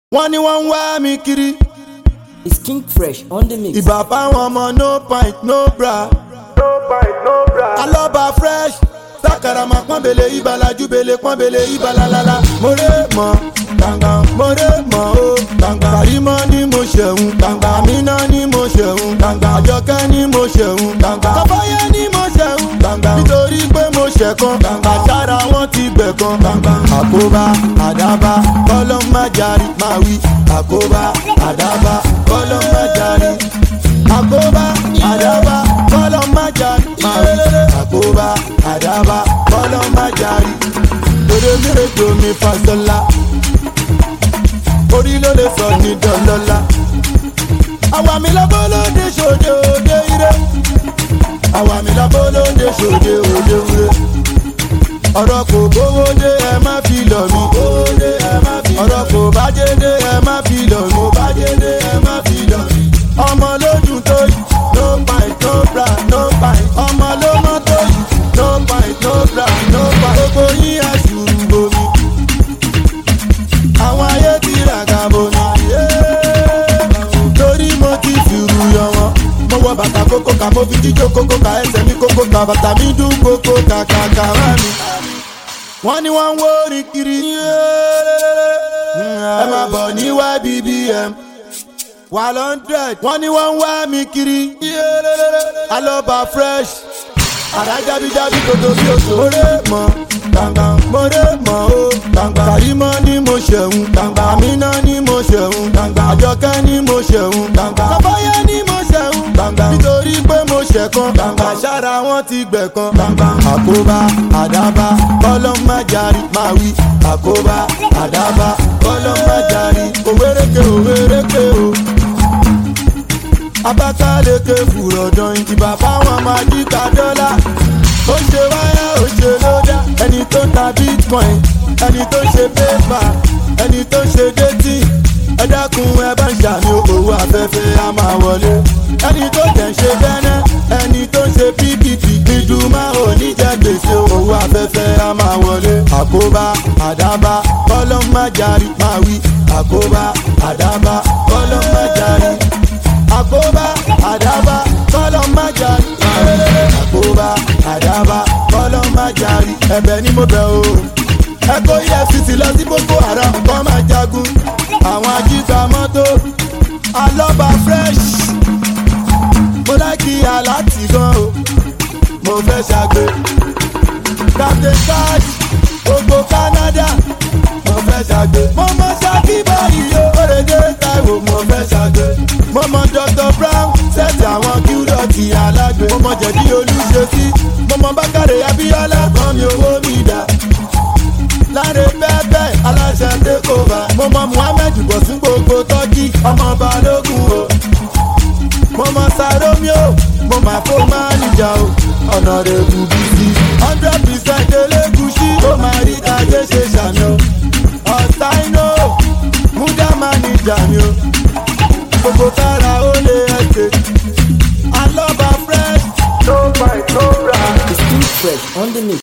wọ́n ní wọ́n ń wá mi kiri It's King Fresh on the mix. ìbà fáwọn ọmọ no pint no bra alọ́ba fresh sakarama pọ́nbele ibalajúbele pọ́nbele ibalalala more mọ́ gbàngbà more mọ́ o gbàngbà kàrímọ́ ni mo ṣẹ̀hún gbàngbà àmínà ni mo ṣẹ̀hún gbàngbà àjọkẹ́ ni mo ṣẹ̀hún gbàngbà kọ́fáyé ni mo ṣẹ̀hún gbàngbà nítorí pé mo ṣẹ̀kan gbàngbà sára wọn ti gbẹ̀kan gbàngbà àkóbá àdábá kọ́lọ́ má jarí máa wí àkóbá àdábá kọ́lọ́ má jarí àkóbá àdábá kọ́lọ́ má jarí máa wí àkóbá àdábá kọ́lọ́ má jarí torí méjò mi fasọ́lá orí ló lè sọ ní dọ́lọ́lá àwa mi lọ́bọ́ lóde ṣòde òde ire àwa mi lọ́bọ́ lóde ṣòde òde ire ọ̀rọ̀ kò gbówó dé ẹ má fi lọ̀ mí ọ̀rọ̀ kò bájé dé ẹ má fi lọ̀ mí ọmọ lódùn tó yìí no pint no bra no pint ọmọ ló mọ́ tó yìí no pint no bra no pint gbogbo yín àṣùrù bomi àwọn ayé ti ràgà bomi torí mo ti fìrù yọ wọn mo wọ bàtà kókó ká mo fi jíjó kókó ká ẹsẹ̀ mi kókó ká bàtà mi dún kókó kàkàkà wá mi wọ́n ní wọ́n ń wó orin kiri ẹ máa bọ̀ ní ybbm wà lọ́ndrẹ̀d wọ́n ní wọ́n ń wá mi kiri alọ́ba fresh àdájábíjábí kòtò bí oṣù. mọ̀rẹ́ mọ̀ gbàngbà mọ̀rẹ́ mọ̀ o gbàngbà kàrímọ́ ni mo ṣẹ̀hún gbàngbà àmínà ni mo ṣẹ̀hún gbàngbà àjọkẹ́ ni mo ṣẹ̀hún gbàngbà kọ́fáyé ni mo ṣẹ̀hún gbàngbà nítorí pé mo ṣẹ̀kan gbàngbà sára wọn ti gbẹ̀kan gbàngbà àkóbá àdábá kọ́lọ́ má jarí máa wí àkóbá àdábá kọ́lọ́ má jarí òwéréke òwéréke o abakaleke fùrọ̀dàn ìdìbà fáwọn májíkà dọ́là ó ṣe wáyà ó ṣe lódà ẹni tó ń ta bitcoin ẹni tó ń ṣe pépà ẹni tó ń ṣe détì ẹ dákun ẹ bá ń ṣàmì owó afẹ́fẹ́ á máa wọlé ẹni tó jẹ́ ń ṣe bẹ́nẹ́ ẹni tó ń ṣe ppp ìdùnmá oníjẹ gbèsè owó afẹ́fẹ́ á máa wọlé àkóbá àdábá kọ́lọ́ má jarí máa wí àkóbá àdábá kọ́lọ́ má jarí àkóbá àdábá kọ́lọ́ má jarí. àkóbá àdábá kọ́lọ́ má jarí. ẹ̀bẹ̀ ni mo bẹ̀ o. ẹ kó efcc lọ sí boko haram kọ́ máa jagun. àwọn ajíta mọ́tò alọ́ba fresh. mo láìkí aláàtì gan o. mo fẹ́ ṣàgbé. captain cash gbogbo canada. mo fẹ́ ṣàgbé. mo mọ ṣáàkì báyìí o. òrèdè taiwo mo fẹ́ ṣàgbé mo mọ dr brown sẹ́ẹ̀tì àwọn kíúdọ̀tì alágbe mo mọ jẹ̀dí olúṣesí mo mọ bákàrẹ̀ abíọ́lá kan mi owó mi dà láre bẹ́ẹ̀bẹ́ aláṣẹ tẹ́kọ̀ọ́bà mo mọ muhammed bọ̀sùn gbogbo tọ́kì ọmọ balógun o mo mọ saromio mo mà fó máa níjà o ọ̀nà rẹ̀ kù bí sí hundred percent elégùsí ó máa rí ajé ṣe ṣàmì o ọ̀sáínò múdà máa níjà mi o gbogbo kára ó lé ẹsẹ̀. alọ́ba fresh. no fight no bra. It's King Fresh on the mix.